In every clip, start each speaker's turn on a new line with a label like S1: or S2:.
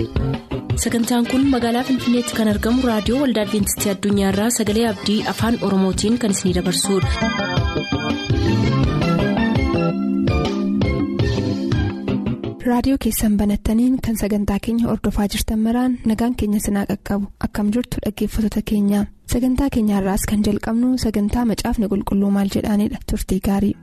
S1: sagantaan kun magaalaa finfinneetti kan argamu raadiyoo waldaa adventistii addunyaarraa sagalee abdii afaan oromootiin kan isinidabarsudha.
S2: raadiyoo keessan banattaniin kan sagantaa keenya ordofaa jirtan maraan nagaan keenya sinaa qaqqabu akkam jirtu dhaggeeffattoota keenya sagantaa keenyaarraas kan jalqabnu sagantaa macaafni qulqulluu maal jedhaanidha turtii gaarii.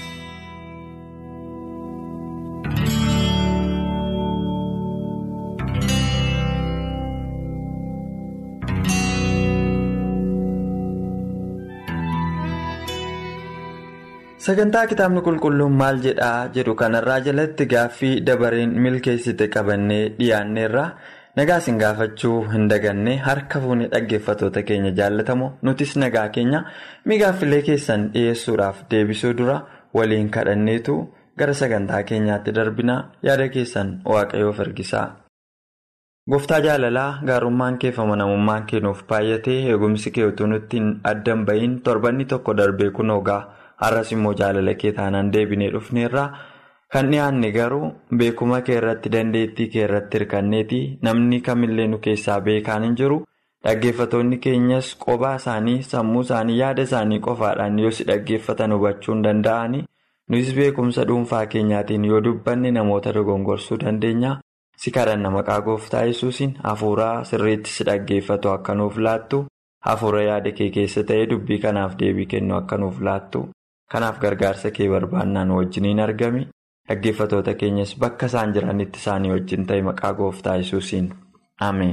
S3: sagantaa kitaabni qulqulluun maal jedhaa jedhu kanarraa jalatti gaaffii dabareen milkeessite qabannee dhiyaanneerra nagaa isin gaafachuu hin daganne harka fuunee dhaggeeffatoota keenya jaallatamoo nutis nagaa keenya migaaffilee keessan dhiyeessuudhaaf deebisuu dura waliin kadhanneetu gara sagantaa keenyaatti darbinaa yaada keessan waaqayyoof ergisaa. gooftaa jaalalaa gaarummaan kee fi amanamummaan kee nuuf baay'atee eegumsi kee utuu nutti hin addan ba'iin torbanni tokko darbee kun ogaa. har'as immoo jaalala kee taanaan deebinee dhufneerraa kan dhiyaanne garuu beekuma kee irratti dandeettii kee irratti hirkanneeti namni kamillee nu keessaa beekaan hin jiru dhaggeeffatoonni keenyas qophaa isaanii sammuu isaanii yaada isaanii qofaadhaan yoo si dhaggeeffatan hubachuu hin danda'ani nus beekumsa dhuunfaa keenyaatiin yoo dubbanne namoota dogongorsuu dandeenya si kadhanna maqaa gooftaa yesuusiin hafuuraa sirriitti si dhaggeeffatu akka nuuf laattu hafuura yaada kee keessa ta'ee dubbii kanaaf deebii kennu akka nuuf laattu. kanaaf gargaarsa kee barbaannaan wajjiniin argami dhaggeeffatoota keenyas bakka isaan jiranitti isaanii wajjin ta'e maqaa gooftaa yesuusiin ameen.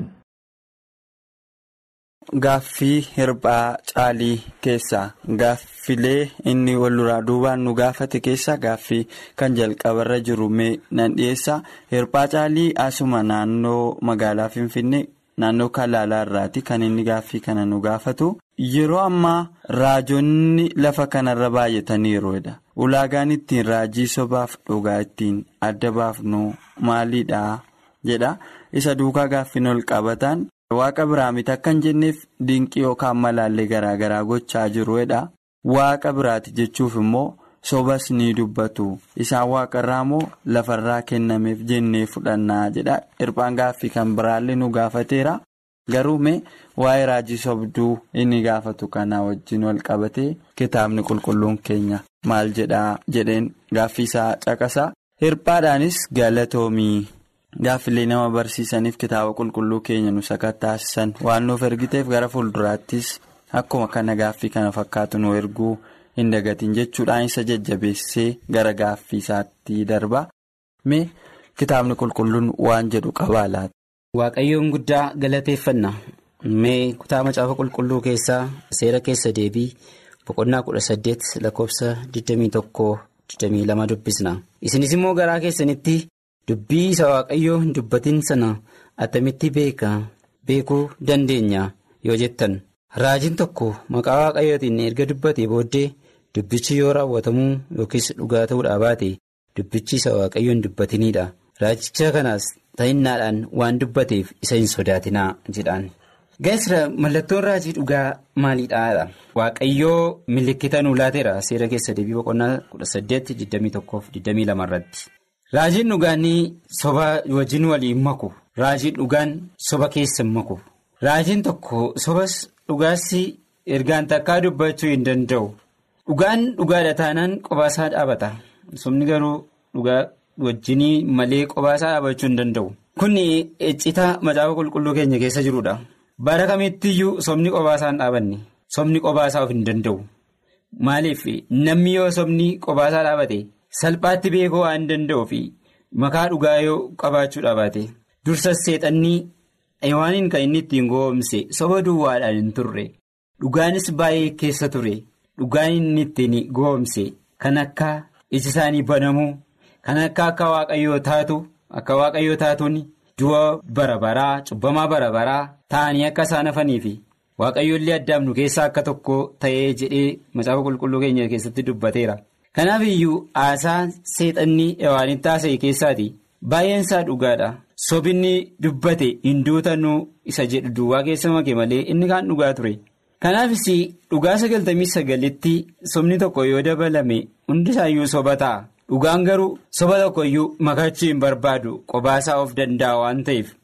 S4: Gaaffii hirphaa caalii keessaa gaaffilee inni wal duraa duubaan nu gaafate keessaa gaaffii kan jalqabarra jiru mee nan dhiyeessa hirphaa caalii asuma naannoo magaalaa finfinnee naannoo kalaalaa irraati kan inni gaaffii kana nu gaafatu. Yeroo ammaa raajonni lafa kanarra baay'ataniiruudha. Ulaagaan ittiin raajii sobaaf dhugaa ittiin adda baafnu maalidha jedha. Isa duukaa gaaffiin ol qabatan waaqa biraa miti akka hin jenneef dinqii yookaan malaallee garaagaraa gochaa jiruudha. Waaqa biraati jechuuf immoo sobas ni dubbatu. Isaan waaqarraa immoo lafarraa kennameef jennee fudhannaa jedha. Hirphaan gaaffii kan biraallee nu gaafateera. Garuu mee waa'ee raajii sobduu inni gaafatu kanaa wajjin wal qabatee kitaabni qulqulluun keenya maal jedhaa jedheen gaaffii isaa caqasa. Hirphaadhaanis galatoomii gaaffilee nama barsiisaniif kitaaba qulqulluu keenya nu sakattaasisan waan nuuf ergiteef gara fuulduraattis akkuma kana gaaffii kana fakkaatu nu erguu hin dagatiin jechuudhaan isa jajjabeessee gara gaaffii isaatti darba. Mee kitaabni qulqulluun waan jedhu qabaa laata?
S5: Waaqayyoon guddaa galateeffanna mee kutaa macaafa qulqulluu keessaa seera keessa deebii boqonnaa kudha saddeet lakkoofsa 21-22 dubbisna isinis immoo garaa keessanitti dubbii isa waaqayyoo hin dubbatin sana attamitti beeka beekuu dandeenya yoo jettan raajiin tokko maqaa waaqayyootiin erga dubbatee booddee dubbichi yoo raawwatamuu yookiis dhugaa ta'uudhaa baate dubbichi isa waaqayyoo hin dubbatiniidha raajicha kanaas. ta'innaadhaan waan dubbateef isa hin sodaatinaa jedhaan. Gaasira mallattoon raajii dhugaa maalidhaa? Waaqayyoo milikkita nuu laateera seera keessa deebii boqonnaa 18-21-22 irratti. Raajiin dhugaanii soba wajjin waliin maku. Raajiin dhugaan soba keessa maku. Raajiin tokko sobas dhugaassi ergaan takkaa dubbachuu hin danda'u. Dhugaan dhugaadha taanaan qobaasaa dhaabata. Sobni garuu dhugaa. wajjinii malee qobaasaa dhaabachuu hin danda'u. Kun iccitaa macaafa qulqulluu keenya keessa jirudha. Bara kamittiyyuu sobni qobaasaa hin dhaabanne. Sobni qobaasaa of hin danda'u. Maaliif namni yoo sobni qobaasaa dhaabate salphaatti beekuu waan danda'uuf makaa dhugaa yoo qabaachuu dhaabate dursas seexannii eewaaniin kan inni ittiin goomse soba duwwaadhaan hin turre. Dhugaanis baay'ee keessa ture. Dhugaan inni ittiin goomse kan akka iji isaanii banamuu. Kan akka akka waaqayyoo taatu akka waaqayyoo taatuun du'a bara baraa cubbamaa bara baraa ta'anii akka isaan hafanii fi waaqayyoollee addaamnu keessaa akka tokko ta'ee jedhee macaafa qulqulluu keenya keessatti dubbateera. Kanaaf iyyuu haasaa seexannii ewaanitti taasise keessaati baay'een isaa dhugaadha. Sobinni dubbate hin duutanuu isa jedhu duwwaa keessa make malee inni kaan dhugaa ture. Kanaafis dhugaa sagaltamii sagalitti sobni tokko yoo dabalame hundisaayyuu soba ta'a. Dhugaan garuu soba tokko iyyuu makachuu hin barbaadu qobaasaa of danda'a waan ta'eef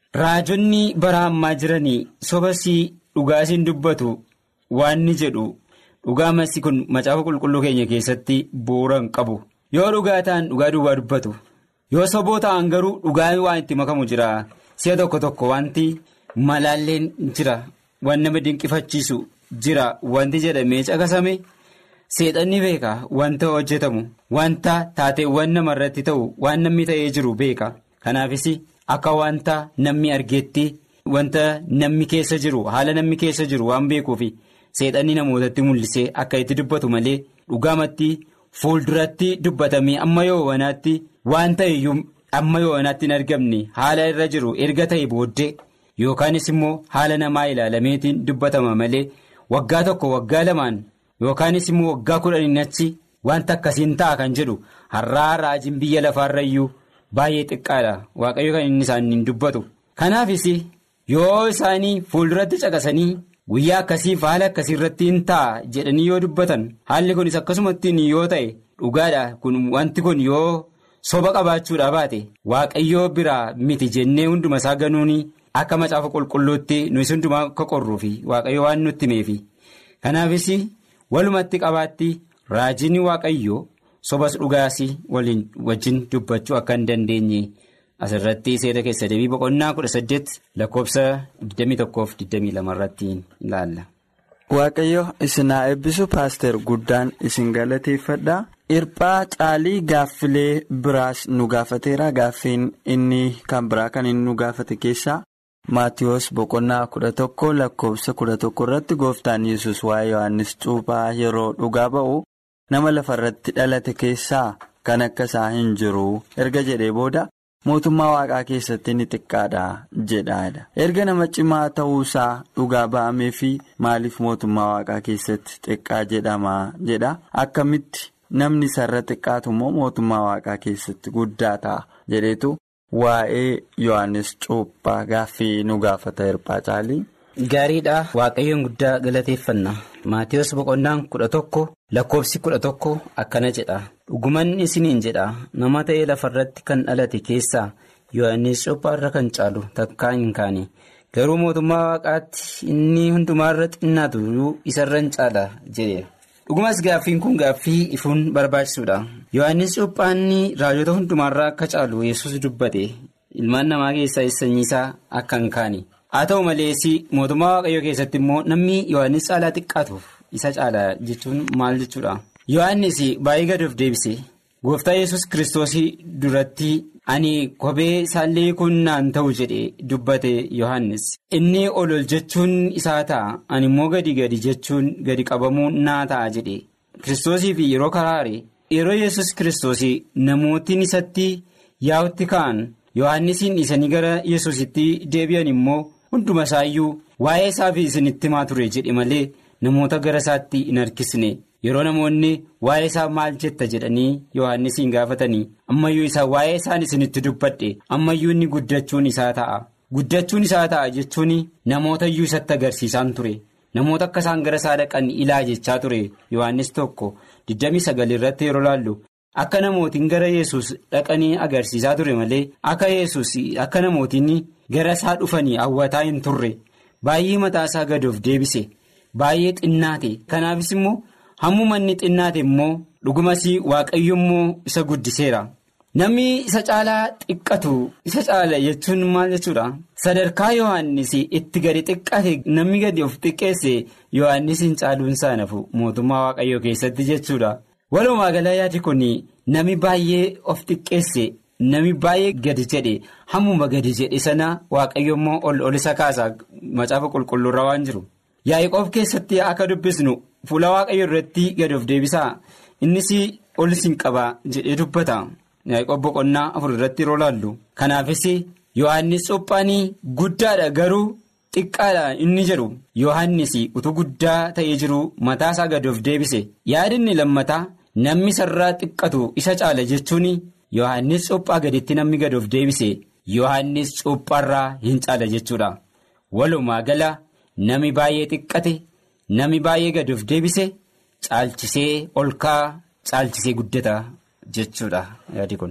S5: raajonni bara ammaa jiranii sobasii dhugaasiin dubbatu waan ni jedhu dhugaa masii kun macaafa qulqulluu keenya keessatti bu'uura hin qabu yoo dhugaa ta'an dhugaa duwwaa dubbatu yoo soboo ta'an garuu dhugaa waan itti makamu jira si'a tokko tokko wanti malaalleen jira waan nama dinqifachiisu jira wanti jedhamee caqasame. seexanni beeka wanta hojjetamu wanta taateewwan namarratti ta'u waan namni ta'ee jiru beeka kanaafis akka wanta namni argeetti wanta namni keessa jiru haala namni keessa jiru waan beekuuf seexanni namootatti mul'isee akka itti dubbatu malee dhugaamatti fuulduratti dubbatamee amma yoo wanaatti waan ta'eyyuu amma yoo wanaatti hin argamne haala irra jiru erga ta'e booddee yookaanis immoo haala namaa ilaalameetiin dubbatama malee waggaa tokko waggaa lamaan. yookaanis immoo waggaa kudhaniin achi wanta akkasiin ta'a kan jedhu har'aa raajiin biyya lafaarrayyuu baay'ee xiqqaadha waaqayyo kan inni isaaniin dubbatu kanaafis yoo isaanii fuulduratti caqasanii guyyaa akkasiif haala akkasii irratti hin ta'a jedhanii yoo dubbatan haalli kunis akkasumattiin yoo ta'e dhugaadha kun wanti kun yoo soba qabaachuudha baate waaqayyoo biraa miti jennee hunduma isaa ganuuni akka macaafa qulqulluutti nuyi hundumaa akka qorruufi waaqayyo waan nutti himeefi kanaafis. walumatti qabaatti raajiin waaqayyoo sobas dhugaas waliin wajjin dubbachuu akka hin dandeenye asirratti seera keessa deebii boqonnaa kudha saddeet lakkoofsa 21-22 irratti ilaalla.
S4: waaqayyo isin haa eebbisu paaster guddaan isin galateeffadha hirphaa caalii gaaffilee biraas nu gaafateera gaaffiin inni kan biraa kan inni nu gaafate keessaa. maatiyoos boqonnaa kudha tokko lakkoofsa kudha tokko irratti gooftaan yesus waa'ee yohannis cuuphaa yeroo dhugaa ba'u nama lafa irratti dhalate keessaa kan akka isaa hin jiru erga jedhee booda mootummaa waaqaa keessatti ni xiqqaadha jedhaadha erga nama cimaa ta'uusaa dhugaa ba'amee fi maaliif mootummaa waaqaa keessatti xiqqaa jedhama jedha akkamitti namni isarra xiqqaatu immoo mootummaa waaqaa keessatti guddaa ta'a jedheetu. Waa'ee Yohaannis Cuuphaa gaaffii nu gaafata hirphaa caalii.
S5: Gaariidha waaqayyoon guddaa galateeffanna Maatiyus boqonnaan kudha tokko lakkoofsi kudha tokko akkana jedha dhuguman isiniin jedha nama ta'ee lafarratti kan dhalate keessaa Yohaannis Cuuphaa irra kan caalu takkaa hin kaane garuu mootummaa waaqaatti inni hundumaarra xinnaatu isarra hin caala jedhe. dhugumas gaaffiin kun gaaffii ifuun barbaachisuudha yohannis cuuphaan raajota hundumaarraa akka caalu yesus dubbate ilmaan namaa keessaa sanyii isaa akka hin kaane haa ta'u malees mootummaa waaqayyoo keessatti immoo namni yohannis caalaa xiqqaatuuf isa caala jechuun maal jechuudha yohannis baay'ee gad of deebise gooftaa yesus kiristoosii duratti ani kophee isaallee kun naan ta'u jedhe dubbate yohannis inni ol ol jechuun isaa ta'a ani immoo gadi gadi jechuun gadi qabamuu naa ta'a jedhe kiristoosii fi yeroo karaare yeroo yesus kiristoosii namootiin isatti yaa'utti ka'an yohannisiin dhiisanii gara yesusitti deebi'an immoo hunduma isaayyuu waa'ee isaa fi isinitti himaa ture jedhe malee namoota gara isaatti hin harkisne. yeroo namoonni waa'ee isaa maal jetta jedhanii yohannisiin gaafatanii ammayyuu isaa waa'ee isaan isinitti dubbadhe ammayyuu inni guddachuun isaa ta'a guddachuun isaa ta'a jechuun namoota iyyuu isatti agarsiisaan ture namoota akka isaan gara isaa dhaqan ilaa jechaa ture yohannis tokko 29 irratti yeroo laallu akka namootiin gara yesus dhaqanii agarsiisaa ture malee akka yesus akka namootiin gara isaa dhufanii hawwataa hin turre baay'ee mataa isaa gad of deebise baay'ee xinnaate kanaafis immoo. hammuma inni xinnaate immoo dhugumas waaqayyo immoo isa guddiseera namni isa caalaa xiqqatu isa caala jechuun maal jechuudha sadarkaa yohannis itti gadi xiqqate namni gadi of xiqqeesse yohannis hin caaluun isaa nafu mootummaa waaqayyoo keessatti jechuudha walumaa gala yaadi kun nami baay'ee of xiqqeesse nami baay'ee gadi jedhe hammuma gadi jedhe sana waaqayyo immoo ol ol isa kaasa macaafa qulqulluurra waan jiru yaa'ii keessatti akka dubbisnu. Fuula waaqayyo irratti gad of deebisaa innis ol isin qaba jedhee dubbata yaaqoob boqonnaa afur irratti yeroo laallu kanaafis yohannis Cuuphaan guddaadha garuu xiqqaadha inni jedhu yohannis utuu guddaa ta'ee jiru mataa isaa gad of deebise yaadinni lammataa namni sarraa xiqqatu isa caala jechuun yohannis Cuuphaa gaditti namni gad of deebise yohannis Cuuphaarraa hin caala jechuudha walumaa gala namni baay'ee xiqqate. Nami baay'ee gadi of deebise caalchisee ol ka'aa caalchisee guddata jechuudha yaadi kun.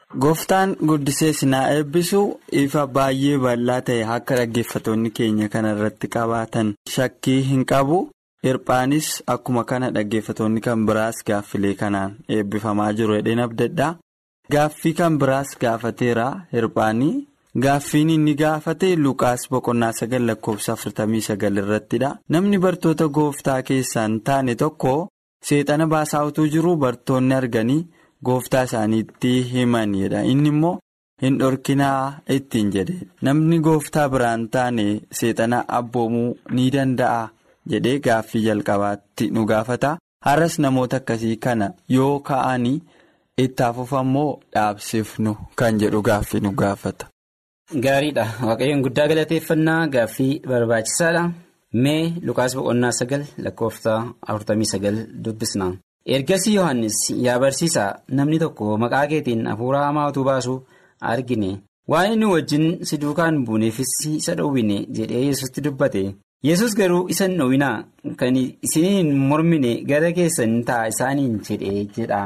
S4: Gooftaan guddisee sinaa eebbisu ifa baay'ee bal'aa ta'e akka dhaggeeffatoonni keenya kana irratti qabaatan shakkii hin qabu. Hirphaanis akkuma kana dhaggeeffatoonni kan biraas gaaffilee kanaan eebbifamaa jiru jedheen abdadhaa. Gaaffii kan biraas gaafateera hirphaanii. Gaaffiin inni gaafate Lukaas boqonnaa sagal lakkoofsa afurtamii sagal irrattidha. Namni bartoota gooftaa keessaa hin taane tokko seexana baasaa utuu jiru bartoonni arganii. Gooftaa isaaniitti himanidha inni immoo hin dhorkinaa ittiin jedhe namni gooftaa biraan taane seexana abboomuu ni danda'a jedhee gaaffii jalqabaatti nu gaafata har'as namoota akkasii kana yoo ka'anii itti hafuufammoo dhaabsifnu kan jedhu gaaffii nu gaafata.
S5: Gaariidha waaqayyoon guddaa galateeffannaa gaaffii barbaachisaadha mee Lukaas boqonnaa sagal lakkoofsa afurtamii sagal dubbisna. ergasii yohannis yaa barsiisaa namni tokko maqaa keetiin hafuura hamaa utuu baasu argine waan inni wajjin si duukaan buuneefis isa dhowwine jedhee yesusti dubbate yesus garuu isa hin dhowwinaa kan isiniin mormine gara keessan ta'a isaaniin jedhee jedha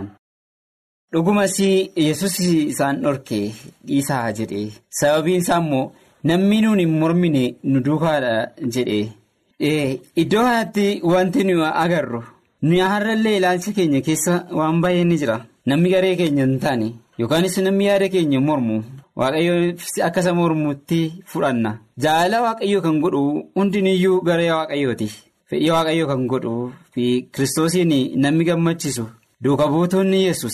S5: dhugumas yesus isaan dhorke dhiisaa jedhe sababiin isaa immoo namni nuun hin mormine nu duukaadha jedhe iddoo kanatti wanti nu agarru. nuyi har'allee ilaalcha keenya keessa waan baay'ee ni jira namni garee keenya hin taane yookaanis namni yaada keenya mormu waaqayyo akka isa mormutti fudhanna jaalala waaqayyoo kan godhu hundiniyyuu garee waaqayyooti fedhii waaqayyoo kan godhu fi kiristoosiin namni gammachiisu duuka buutoonni yesus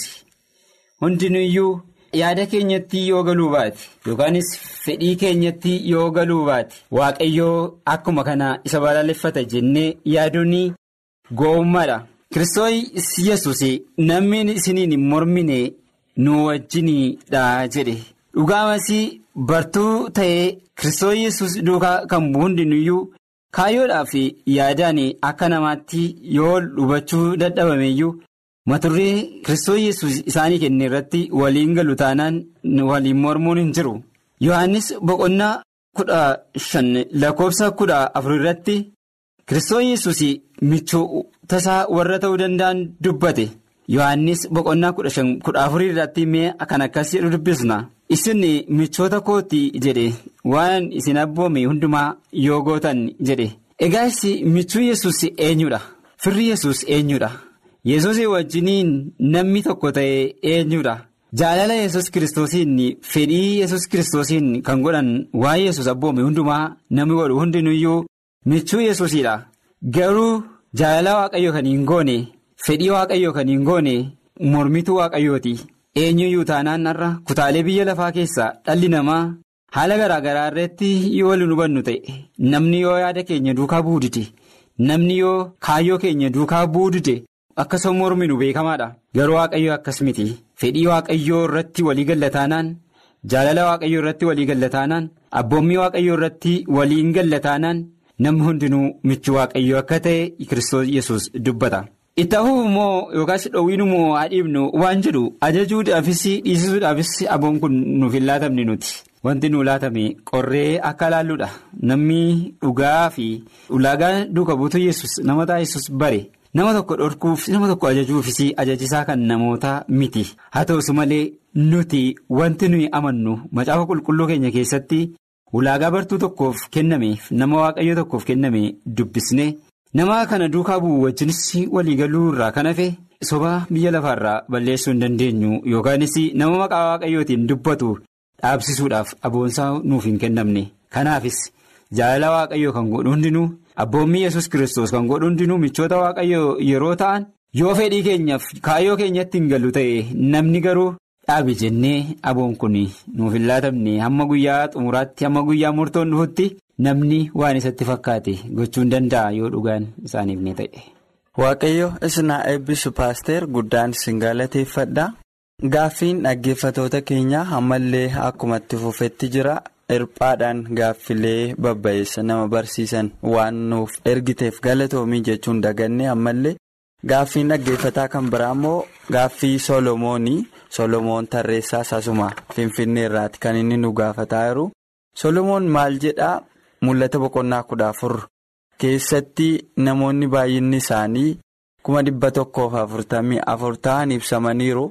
S5: hundiniyyuu yaada keenyatti yoo galuu baate yookaanis fedhii keenyatti yoo galuu baate waaqayyoo akkuma kana isa balaaleffata jennee yaaduun. Gowwummaadha Kiristoos yesus namni isiniin hin mormine nu wajjinidha jedhe dhugaamas bartuu ta'ee Kiristoos yesus duukaa kan bu'u hundinuyyuu kaayyoodhaaf yaadaan akka namaatti yoo hubachuu dadhabameyyuu maturree Kiristoos yesus isaanii kenne irratti waliin galu taanaan waliin mormuun hin jiru Yohaannis boqonnaa kudha shan lakkoofsa kudha afur irratti. Kiristoos yesus michoota isaa warra ta'uu danda'an dubbate Yohaannis boqonnaa kudha shan kudha afurii irratti mee kan akkas jedhu dubbisna isin michoota kooti jedhe waan isin abboome hundumaa yoo gootan jedhe egaa michuu yesus eenyudha firri yesus eenyudha yesus wajjiniin namni tokko ta'e eenyudha jaalala yesus kiristoosiin fedhii yesus kiristoosiin kan godhan waan yesus abboome hundumaa namni godhu hundinuyyuu. michuu yesuusidha garuu jaalala waaqayyoo kan hin goone fedhii waaqayyoo kan hin goone mormituu waaqayyooti eenyuyyuu taanaan har'a kutaalee biyya lafaa keessaa dhalli namaa haala garaa garaa irratti yoo waliin hubannu ta'e namni yoo yaada keenya duukaa buudite namni yoo kaayyoo keenya duukaa buudite akkasuma morminu beekamaadha garuu waaqayyoo akkas miti fedhii waaqayyoo irratti walii gallataanaan jaalala waaqayyoo irratti walii gallataanaan abboommii waaqayyoo irratti waliin gallataanaan. namni hundinuu michuu waaqayyoo akka ta'e kiristoos yesus dubbata itti hafuuf immoo yookaas dhoowwiin immoo haa dhiibnu waan jedhu ajajuudhaafis dhiisisuudhaafis aboon kun nuuf hin laatamne nuti wanti nu laatame qorree akka laalluudha namni dhugaa fi ulaagaa duuka buutuu yesus nama taasisus bare nama tokko dhorkuuf nama tokko ajajuufis ajajisaa kan namoota miti haa ta'us malee nuti wanti nuyi amannu macaafa qulqulluu keenya keessatti. ulaagaa bartuu tokkoof kennameef nama waaqayyo tokkoof kenname dubbisne nama kana duukaa bu'u wajjinis waliigaluu irraa kan hafe soba biyya lafaarraa balleessuu hin dandeenyu yookaanis nama maqaa waaqayyootiin dubbatu dhaabsisuudhaaf aboonsaa nuuf hin kennamne kanaafis jaalala waaqayyoo kan godhu hundinuu abboommii yesus kiristoos kan godhu hundinuu michoota waaqayyoo yeroo ta'an yoo fedhii keenyaaf kaayyoo keenyatti hin galu ta'e namni garuu. dhaabi jennee aboon kun nuuf hin laatamne hamma guyyaa xumuraatti hamma guyyaa murtoon dhufutti namni waan isatti fakkaate gochuu hin danda'a yoo dhugaan isaaniif ni ta'e.
S4: Waaqayyo isinaa eebbisu paaster guddaan isin galateeffadha. Gaaffiin dhaggeeffatoota keenyaa ammallee akkuma itti fufetti jira. Hirphaadhaan gaaffilee babba'eessa nama barsiisan waan nuuf ergiteef galatoomii jechuun daganne ammallee gaaffiin dhaggeeffataa kan biraa immoo gaaffii Solomoonii. Solomoon tarreessaa sasuma Finfinnee irraati kan inni nu gaafataa jiru. Solomoon maal jedhaa mul'ata boqonnaa kudha afur keessatti namoonni baay'inni isaanii kuma dhibba tokkoof afurtamii afur ta'an ibsamaniiru.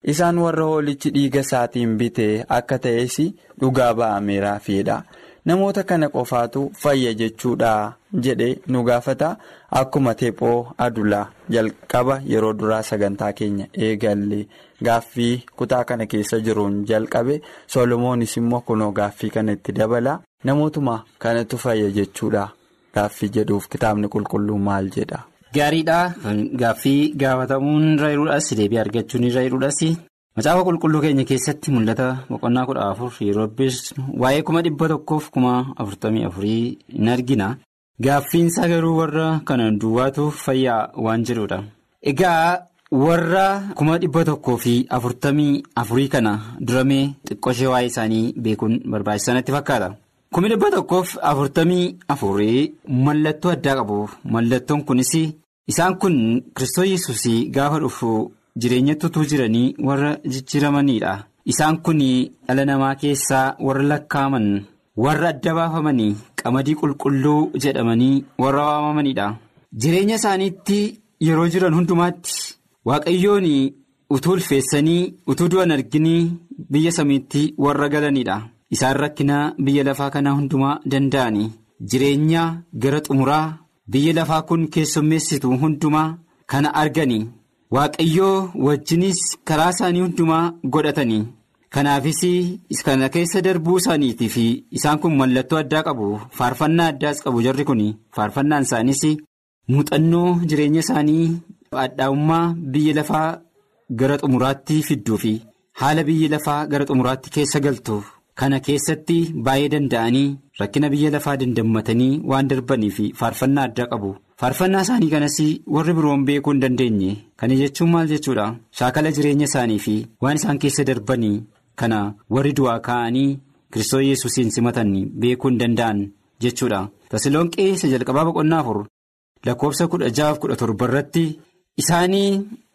S4: isaan warra hoolichi dhiiga isaatiin bitee akka ta'es dhugaa ba'ameeraafiidha. Namoota kana qofaatu fayya jechuudha jedhee nu gaafata akkuma teephoo adulaa jalqaba yeroo duraa sagantaa keenya eegalle gaaffii kutaa kana keessa jiruun jalqabe solomoonis immoo kunoo gaaffii kana itti dabala namootuma kanatu fayya jechuudha gaaffii jedhuuf kitaabni qulqulluu maal jedha.
S5: Gaariidha gaaffii gaafatamuun irra jiruudhaas deebii argachuun irra jiruudhaas. Macaafa qulqulluu keenya keessatti mul'ata boqonnaa kudha afur yeroo dubbisnu waa'ee kuma dhibba tokkoof kuma afurtamii afurii in argina. Gaaffiinsaa garuu warra kana duwwaatu fayyaa waan jedhudha. Egaa warra kuma dhibba tokkoo fi afurtamii afurii kana duramee xiqqooshee waa'ee isaanii beekuun barbaachisaa natti fakkaata. Kumi dhibba tokkoof afurtamii afurii mallattoo addaa qabu. Mallattoon kunis isaan kun Kiristoos Yesuus gaafa dhufu. Jireenyatti utuu jiranii warra jijjiiramanidha. Isaan kun dhala namaa keessaa warra lakkaa'aman warra adda baafamanii qamadii qulqulluu jedhamanii warra waamamanidha. Jireenya isaaniitti yeroo jiran hundumaatti waaqayyoon utuu ulfeessanii utuu du'an arginii biyya samiitti warra galanidha. Isaan rakkina biyya lafaa kanaa hundumaa danda'ani. Jireenya gara xumuraa biyya lafaa kun keessummeessitu hundumaa kana argani. Waaqayyoo wajjinis karaa isaanii hundumaa godhatanii kanaafis kana keessa darbuu isaaniitii fi isaan kun mallattoo addaa qabu faarfannaa addaas qabu jarri kun faarfannaan isaaniis muuxannoo jireenya isaanii hadhaa'ummaa biyya lafaa gara xumuraatti fidduu fi haala biyya lafaa gara xumuraatti keessa galtu kana keessatti baay'ee danda'anii rakkina biyya lafaa dandammatanii waan darbanii fi faarfannaa addaa qabu. faarfannaa isaanii kanas warri biroon beekuu hin dandeenye kana jechuun maal jechuudha shaakala jireenya isaanii fi waan isaan keessa darbanii kana warri du'aa ka'anii kiristoos yesuusiin simatan beekuu hin danda'an jechuudha taasiloonqee isa jalqabaa boqonnaa afur lakkoofsa kudha jahaaf kudha torba irratti isaanii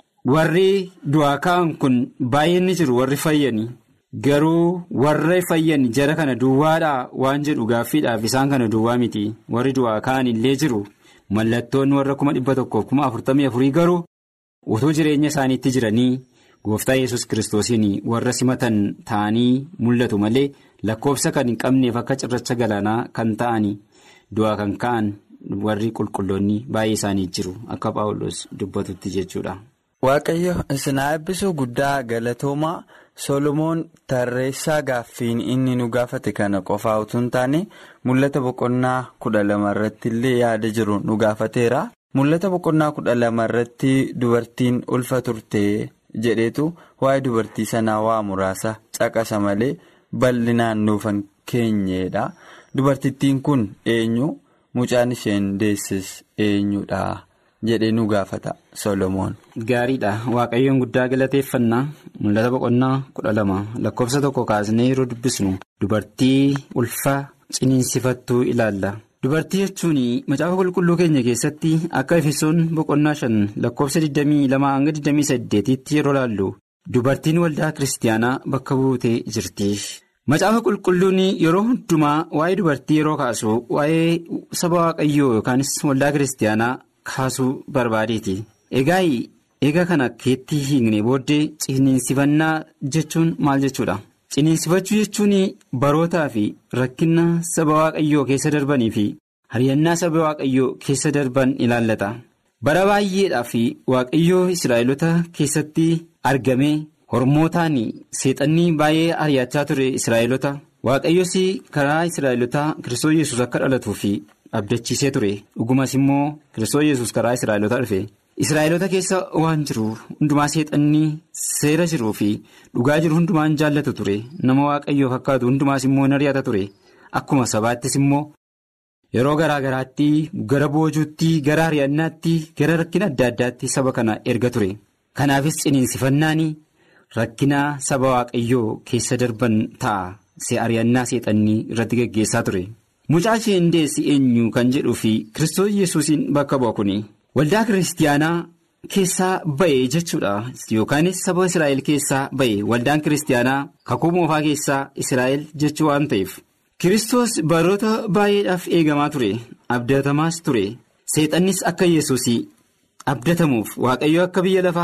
S5: warri du'aa ka'an kun baay'een ni jiru warri fayyan garuu warra fayyan jara kana duwwaadhaa waan jedhu gaaffiidhaaf isaan kana duwwaa miti warri du'aa ka'an illee jiru. Mallattoon warra kuma dhibba tokkoof kuma afurtamii afurii garuu utuu jireenya isaaniitti jiranii gooftaa yesus kiristoosiin warra simatan ta'anii mul'atu malee lakkoofsa kan hin qabneef akka cirracha galaanaa kan ta'anii du'aa kan ka'an warri qulqulloonni baay'ee isaanii jiru akka paawulos dubbatutti jechuudha.
S4: Waaqayyo isin eebbisuu guddaa galatoomaa Solomoon tarreessaa gaaffiin inni nu gaafate kana qofaa utuu hin taane mul'ata boqonnaa kudha lama irratti illee yaada jiru nu gaafateera. Mul'ata boqonnaa kudha lama irratti dubartiin ulfa turte jedheetu waa'ee dubartii sanaa waa muraasa caqasa malee bal'inaan nuufan keenyedha. Dubartittiin kun eenyu mucaan isheen deessis eenyudha jedhee nu gaafata Solomoon.
S5: Gaariidha waaqayyoon guddaa galateeffannaa mul'ata boqonnaa kudha lama lakkoofsa tokko kaasnee yeroo dubbisnu dubartii ulfa ciniinsifattuu ilaalla. Dubartii jechuun macaafa qulqulluu keenya keessatti akka efesoon boqonnaa shan lakkoofsa 22 hanga 28tti yeroo laallu dubartiin waldaa kiristaanaa bakka buutee jirti. Macaafa qulqulluun yeroo hundumaa waa'ee dubartii yeroo kaasu waa'ee saba waaqayyoo yookaanis waldaa kiristaanaa kaasuu barbaadeeti. Egaa eega kana keetti hiikne booddee ciniinsifannaa jechuun maal jechuudha? Ciniinsifachuu jechuun barootaa fi rakkina saba waaqayyoo keessa darbanii fi hariyyannaa saba waaqayyoo keessa darban ilaallata. Bara baay'eedhaaf waaqayyoo Israa'eloota keessatti argamee hormootaan seexannii baay'ee ari'achaa ture Israa'eloota. Waaqayyoos karaa Israa'elootaa Kiristoos Yesuus akka dhalatuu fi abdachiisee ture. Dhugumas immoo Kiristoos Yesuus karaa Israa'eloota dhufe. Israa'eloota keessa waan jiru hundumaa seexannii seera jiruu fi dhugaa jiru hundumaan jaallatu ture nama waaqayyoo fakkaatu hundumaas immoo in ari'ata ture akkuma sabaattis immoo yeroo garaa garaatti gara boojuutti gara ari'annaatti gara rakkina adda addaatti saba kana erga ture kanaafis ciniinsifannaan rakkina saba waaqayyoo keessa darban ta'a se ari'annaa seexannii irratti geggeessaa ture mucaa isheen deessi eenyu kan jedhuu fi kiristoos yesuusiin bakka bu'a kuni. Waldaa kiristaanaa keessaa ba'e jechuudha yookaan saba Israa'el keessaa ba'e waldaan kiristaanaa kakuu moofaa keessaa Israa'el jechuu waan ta'eef Kiristoos baroota baay'eedhaaf eegamaa ture abdatamaas ture seexannis akka yesuus abdatamuuf waaqayyo akka biyya lafaa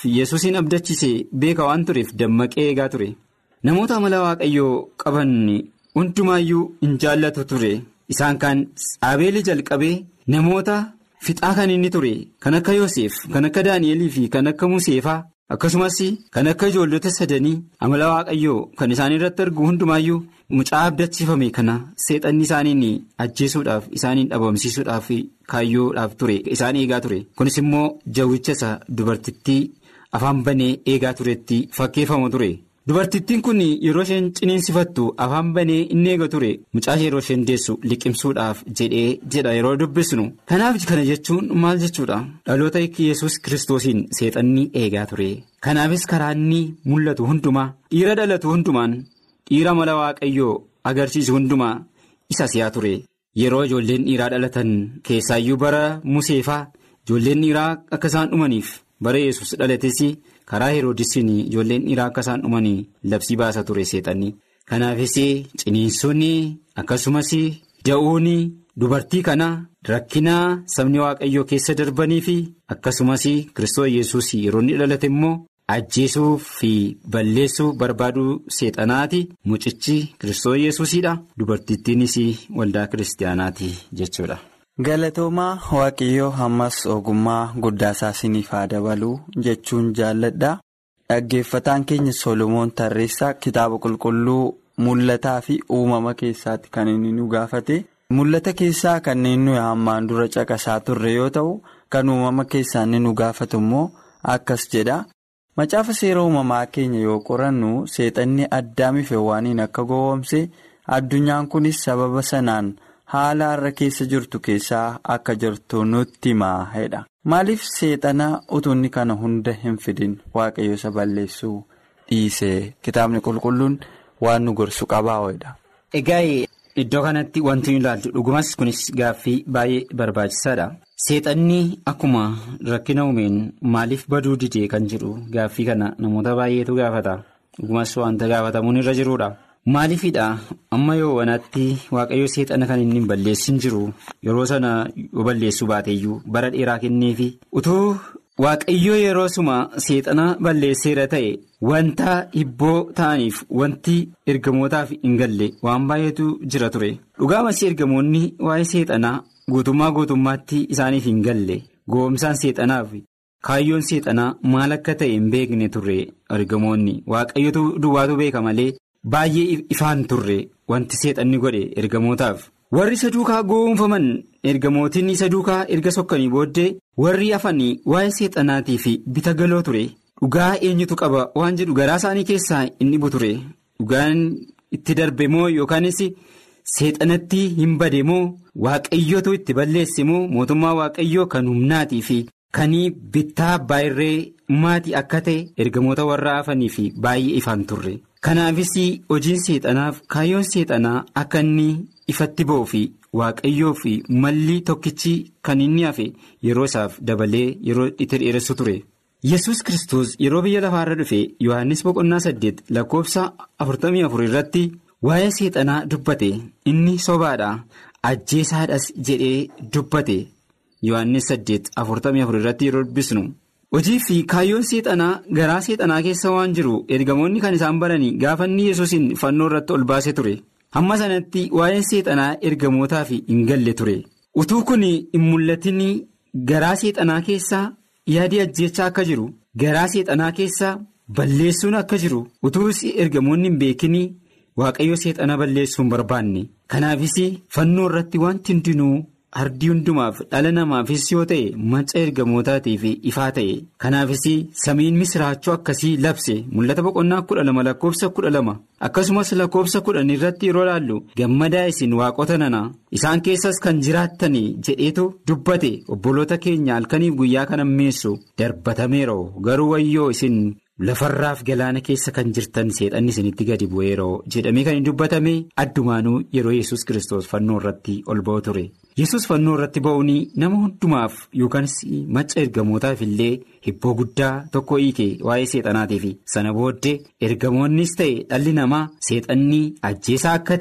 S5: yesuusin abdachiise beeka waan tureef dammaqee eegaa ture namoota amala waaqayyoo qaban hundumaayyuu hin jaallatu ture isaan kaan aabeelii jalqabee namoota fixaa kan inni ture kan akka yoosef kan akka daani'elii fi kan akka museefaa akkasumas kan akka ijoollota sadanii amala waaqayyoo kan isaan irratti argu hundumaayyuu mucaa abdachiifame kana seexanni isaaniin ajjeesuudhaaf isaaniin dhabamsiisuudhaaf kaayyoodhaaf ture isaan eegaa ture kunis immoo jawwicha isa dubartittii afaan banee eegaa turetti fakkeeffamu ture dubartittiin kun yeroo isheen ciniinsifattu afaan banee inni eega ture mucaa yeroo isheen deessu liqimsuudhaaf jedhee jedha yeroo dubbisnu kanaaf kana jechuun maal jechuudha dhaloota yesus kiristoosiin seexanni eegaa ture kanaafis karaa inni mul'atu hundumaa dhiira dhalatu hundumaan dhiira mala waaqayyoo agarsiisu hundumaa isa si'aa ture yeroo ijoolleen dhiiraa dhalatan keessaayyuu bara museefaa ijoolleen dhiiraa akka isaan dhumaniif bara yesus dhalates. karaa heroodisiin ijoolleen dhiiraa akka isaan dhumanii labsii baasa ture seexanni kanaafis ciniinsuun akkasumas da'uun dubartii kana rakkina sabni waaqayyoo keessa darbanii fi akkasumas kiristoos yesus yeroo inni dhalate immoo ajjeesuu fi balleessuu barbaaduu seexanaati mucichi kiristoos yesuusidha dubartittiinis waldaa kiristaanaati jechuudha.
S4: galatoomaa waaqayyoo ammas ogummaa guddaa isaa isiniif haa dabaluu jechuun jaalladha dhaggeeffataan keenya solomoon tarreessaa kitaaba qulqulluu mul'ataa fi uumama keessaatti kan inni nu gaafate mul'ata keessaa kanneen nuyi hammaan dura caqasaa turre yoo ta'u kan uumama keessaa inni nu gaafatu immoo akkas jedha macaafa seera uumamaa keenya yoo qorannu seexanni addaamiif heewwaaniin akka gowwoomse addunyaan kunis sababa sanaan. haala har'a keessa jirtu keessaa akka jirtu nutti himaa jedha maaliif seexana utunni kana hunda hin fidin waaqayyo isa balleessuu dhiisee kitaabni qulqulluun waan nu gorsu qabaa jedha.
S5: egaa iddoo kanatti wanti nu ilaaltu dhugumas kunis gaaffii baay'ee barbaachisaadha seexanni akkuma rakkina uumeen maaliif baduu didee kan jedhu gaaffii kana namoota baay'eetu gaafata dhugumas wanta gaafatamuun irra jiruudha. maaliifidha amma yoo wanaatti waaqayyo seexana kan inni hin balleessin jiru yeroo sana yoo balleessuu baateeyyuu bara dheeraa kenneefi utuu waaqayyo yeroo suma seexana balleesseera ta'e wanta hibboo ta'aniif wanti ergamootaaf hin galle waan baay'eetu jira ture dhugaamas ergamoonni waa'ee seexanaa guutummaa guutummaatti isaaniif hin galle goomsaan seexanaaf kaayyoon seexanaa maal akka ta'e hin beekne turre ergamoonni waaqayyotu duwwaatu beeka malee. Baay'ee ifaan turre wanti seexanni godhe ergamootaaf warri isa duukaa goonfaman ergamootiin isa duukaa erga sokkanii booddee warri hafanii waa'ee seexanaatii fi bita galoo ture dhugaa eenyutu qaba waan jedhu garaa isaanii keessaa inni dhibu ture dhugaan itti darbe moo yookaanis seexanatti hin bade moo waaqayyootu itti balleesse moo mootummaa waaqayyoo kan humnaatii fi kan bittaa baay'ee maatii akka ta'e ergamoota warra hafanii fi baay'ee ifaan turre. kanaafis hojiin seexanaaf kaayyoon seexanaa akka inni ifatti ba'uu fi waaqayyoo fi malli tokkichi kan inni hafe yeroo isaaf dabalee yeroo itti dheeressu ture yesus kristos yeroo biyya lafaarra dhufe yohannis boqonnaa saddeet lakkoofsa afurtamii afur irratti waa'ee seexanaa dubbate inni sobaadha ajjeesaadhas jedhee dubbate yohannis saddeet afurtamii afur irratti yeroo dubbisnu. hojii fi kaayyoon seexanaa garaa seexanaa keessa waan jiru ergamoonni kan isaan baranii gaafa inni yesuusin fannoo irratti ol baase ture hamma sanatti waa'een seexanaa ergamootaaf hin galle ture utuu kun hin mul'atin garaa seexanaa keessaa yaadii ajjeechaa akka jiru garaa seexanaa keessaa balleessuun akka jiru utuu ergamoonni hin beekin waaqayyo seexana balleessuu hin barbaanne kanaafis fannoo irratti wanti hundinuu. Ardii hundumaaf dhala namaafis yoo ta'e macca ergamootaatiif ifaa ta'e kanaafis samiin misiraachuu akkasii labse mul'ata boqonnaa kudha lama lakkoofsa kudha lama akkasumas lakkoofsa kudhan irratti yeroo laallu gammadaa isin waaqota nana isaan keessas kan jiraattan jedheetu dubbate obboloota keenya halkaniif guyyaa kan ammeessu darbatameeroo garuu wayyoo isin lafarraaf galaana keessa kan jirtan seexanni isinitti gadi bu'eeroo jedhamee kan hin dubbatame addumaanuu yeroo yesus kiristoos fannoo irratti ol ba'u ture. yesus fannoo irratti ba'uun nama hundumaaf yookanis macca ergamootaaf illee hibboo guddaa tokko hiike waa'ee seexanaatiif sana booddee ergamoonnis ta'e dhalli namaa seexanni ajjeesaa akka ta'e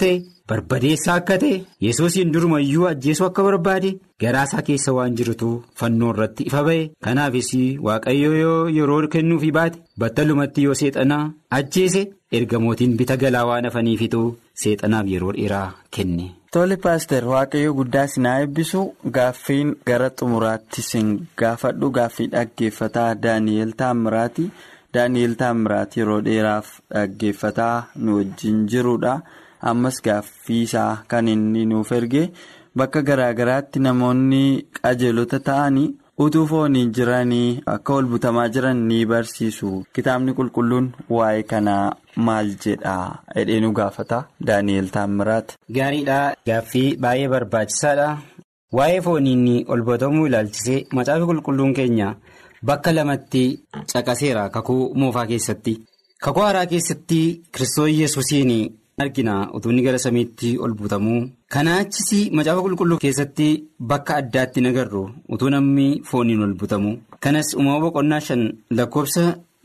S5: barbadeessaa akka ta'e yesuusiin durumayyuu ajjeesuu akka barbaade garaasaa keessa waan jirutu fannoo irratti ifa ba'e kanaafis waaqayyo yoo yeroo kennuufi baate battalumatti yoo seexanaa ajjeese ergamootiin bita galaa waan hafaniifitu seexanaaf yeroo dheeraa kenne.
S4: Tole paaster waaqayyo guddaa sinaa eebbisu gaaffiin gara xumuraatti sin gaafadhu gaaffii dhaggeeffataa daani'eel taammiraati daani'eel taammiraati yeroo dheeraaf dhaggeeffataa nu wajjin jirudha ammas gaaffii isaa kan inni nuuf erge bakka garaagaraatti namoonni qajeelota ta'anii utuu fooniin jiranii akka ol butamaa jiran ni barsiisu kitaabni qulqulluun waa'ee kanaa maal jedha jedhee nu gaafata daani'eel taammiraati.
S5: Gaariidha gaaffii baay'ee barbaachisaadha waa'ee fooniin ol butamuu ilaalchisee macaafa qulqulluun keenya bakka lamatti caqaseera kakuu moofaa keessatti kakuu haaraa keessatti kiristoos yesuusiin argina utuu inni gara samiitti ol butamuu kanaa achis macaafa qulqulluu keessatti bakka addaatti nagarru utuu namni fooniin ol butamu kanas uumama boqonnaa shan lakkoofsa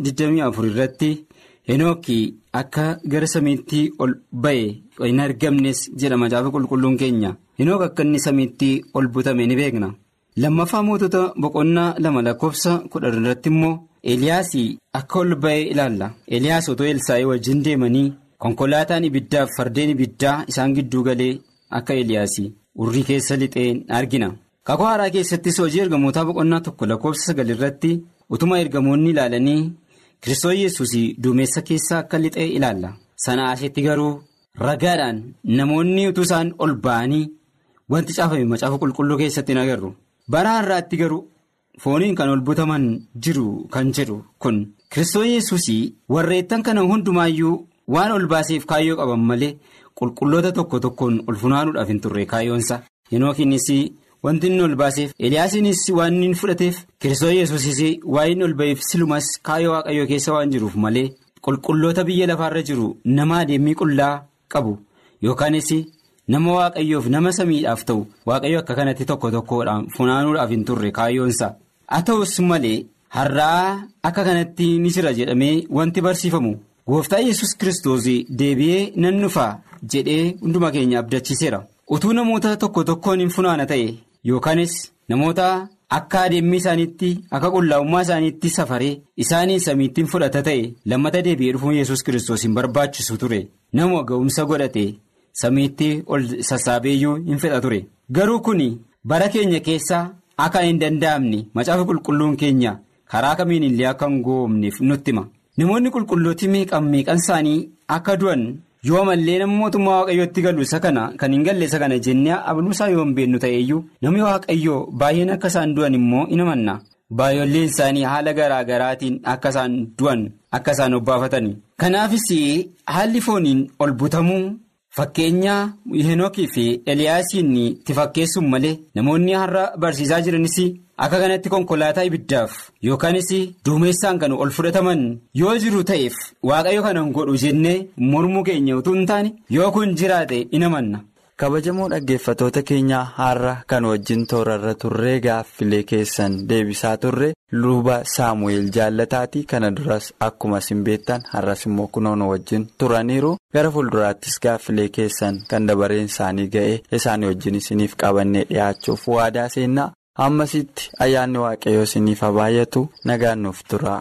S5: 24 irratti. Henookii akka gara samiitti ol ba'e hin argamnes jedha macaafa qulqulluun keenya henook akka inni samiitti ol butame ni beekna lammaffaa mootota boqonnaa lama lakkoofsa kudhan irratti immoo eliyaasii akka ol ba'e ilaalla eliyaas otoo elsaa'ee wajjin deemanii konkolaataan ibiddaaf fardeen ibiddaa isaan gidduu galee akka eliyaasii urrii keessa lixeen argina kakuu haaraa keessattis hojii ergamootaa boqonnaa tokko lakkoofsa sagal irratti utuma ergamoonni ilaalanii. Kiristoos yesus duumessa keessaa akka lixee ilaalla. Sana asitti garuu ragaadhaan namoonni utuu isaan ol ba'anii wanti caafame macaafa qulqulluu keessatti hin agarru. Bara har'aatti garuu fooniin kan ol butaman jiru kan jedhu kun Kiristoos yesus warreettan kana hundumaayyuu waan ol baaseef kaayyoo qaban malee qulqulloota tokko tokkoon ol funaanuudhaaf hin turre kaayyoonsa. Hinookiinis wanti inni ol baaseef eliyaasiinis waan inni fudhateef kiristoos yesuusis waan inni ol ba'eef silumas kaayyoo waaqayyoo keessa waan jiruuf malee qulqulloota biyya lafaarra jiru nama adeemii qullaa qabu yookaanis nama waaqayyoof nama samiidhaaf ta'u waaqayyo akka kanatti tokko tokkodhaan funaanuudhaaf hin turre kaayyoonsa haa ta'us malee har'aa akka kanatti ni jira jedhamee wanti barsiifamu gooftaa yesus kiristoos deebi'ee nan dhufaa jedhee hunduma keenya abdachiiseera utuu namoota tokko tokkoon hin funaana ta'e. Yookaanis namoota akka adeemii isaaniitti akka qullaa'ummaa isaaniitti safaree isaanii samiittiin fudhata ta'e lammata deebi'ee dhufuun yesus kiristoos hin barbaachisu ture nama ga'umsa godhate samiitti ol sassaabeeyyuu hin fedha ture garuu kun bara keenya keessaa akka hin danda'amne macaafa qulqulluun keenya karaa kamiin illee akka hin goomneef nutti hima namoonni qulqullooti meeqan meeqan isaanii akka du'an. yoo mallee nama mootummaa waaqayyootti galu isa kana kan hin galle isa kana jennee abluusaa yoo hin beennu ta'eeyyuu namni waaqayyoo baay'een akka isaan du'an immoo in amanna baay'olleen isaanii haala garaa garaatiin akka isaan du'an akka isaan obbaafatani kanaafis haalli fooniin ol butamuu fakkeenya henookii fi eliyaasiin itti fakkeessuun malee namoonni har'a barsiisaa jiranis akka kanatti konkolaataa ibiddaaf yookaanis duumessaan kan ol fudhataman yoo jiru ta'eef waaqayyo kana hin godhu jennee mormuu keenya utuu hin taane yoo kun jiraate in amanna.
S4: kabajamoo dhaggeeffatoota keenyaa har'a kan wajjin toorarra turree gaaffilee keessan deebisaa turre luba saamu'eel jaallataati kana duras akkuma isin beektan har'as immoo kunoon wajjin turaniiru gara fuulduraattis gaaffilee keessan kan dabareen isaanii ga'e isaanii wajjin isiniif qabannee dhiyaachuuf waadaa seennaa. ammasitti ayyaanni waaqayyoo isiniif haa baay'atu nagaan nuuf tura.